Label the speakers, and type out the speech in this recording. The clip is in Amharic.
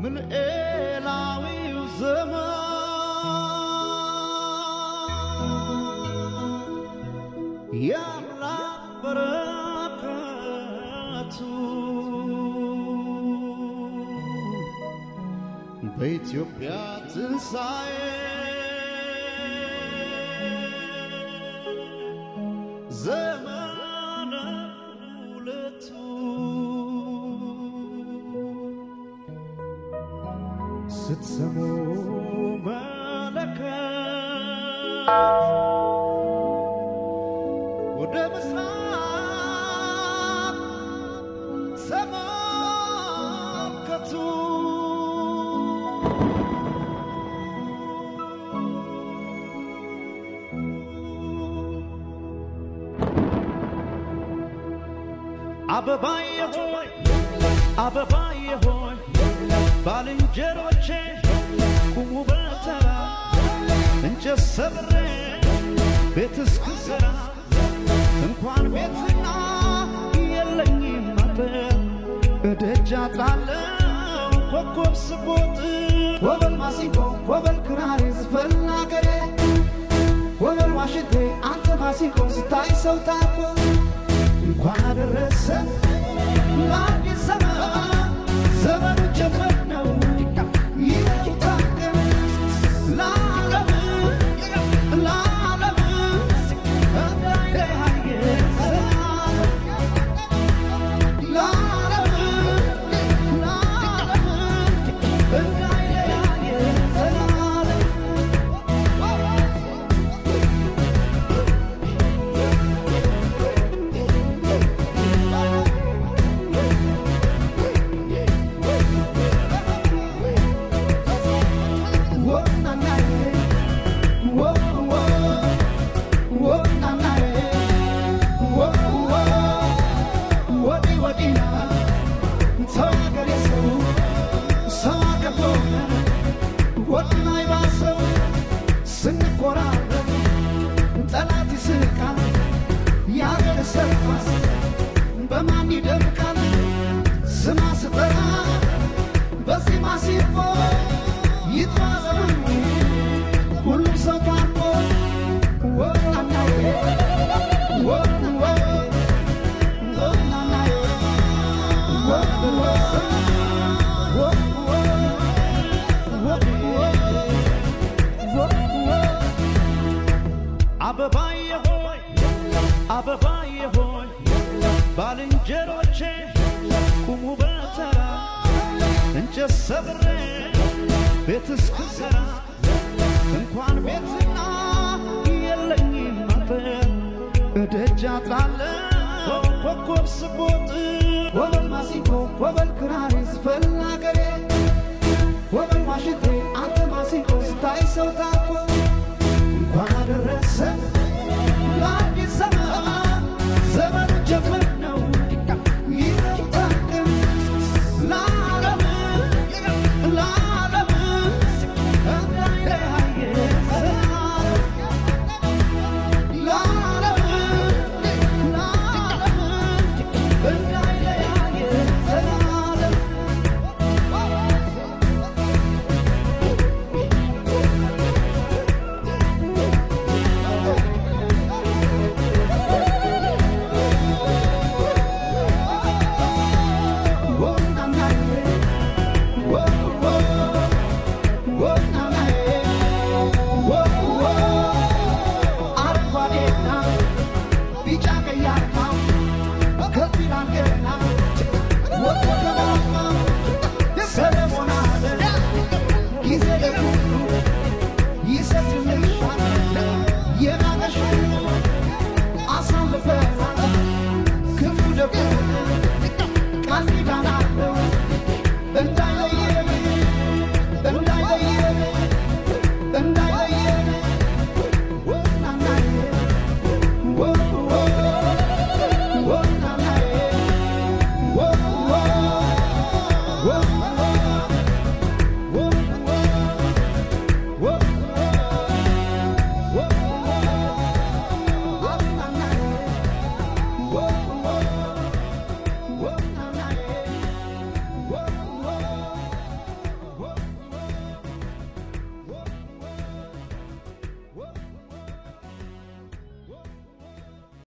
Speaker 1: ምልኤላዊው ዘመን የአምላክ በረከቱ በኢትዮጵያ ትንሣኤ ዘመነ ሁለቱ ስትሰሙ መለከት ወደ ምስራቅ ተመልከቱ። አበባዬ ሆይ አበባዬ ሆይ ባልንጀሮቼ ቁሙ በተራ እንጨት ሰብሬ ቤት እስክሰራ እንኳን ቤትና የለኝም አጥር እደጃ ጣለው ኮከብ ስቦጥ
Speaker 2: ወበል ማሲንቆ ወበል ክራሬ ዝፈን አገሬ ወበል ዋሽንቴ አንተ ማሲንቆ ስታይ ሰው ታኮ እንኳን አደረሰ ለአዲስ ዘመን ዘመኑ ጀመር ነው ይታቀም ለዓለም ለዓለም እንዳይለያየ ለዓለም ለዓለም እንዳይለያየ ዘላለም ስንቆራረጥ ጠላት ይስቃል ያገር ሰርኳስ በማን ይደምቃል ስማ ስጠራ በዚህ ማሲፎ ይጥፋ ዘመኑ ሁሉም ሰው ታርቆ ወናናዬ ወንወ ወናናዬ ወንወ ወንወ ወንወ ወንወ
Speaker 1: አበባዬ ሆይ አበባዬ ሆይ ባልንጀሮቼ ቁሙ በተራ እንጨት ሰብሬ ቤት እስክሰራ እንኳን ቤትና የለኝም አጥር እደጃ ጣለው ኮከብ ስቦጥ
Speaker 2: ወበል ማሲንቆ ወበል ክራሬ ዝፈን አገሬ ወበል ዋሽንቴ አንተ ማሲንቆ ስታይ ሰው ታኮ እንኳን አደረሰ ለአዲስ ዘመን ዘመኑ ጀመር ነው ይታቀም ለዓለም ለዓለም እንዳይለያየ ዘላለም ለዓለም ለዓለም እንዳይለያየ ዘላለም አረንጓዴና ቢጫ ቀይ አርማ ከፊል አንገና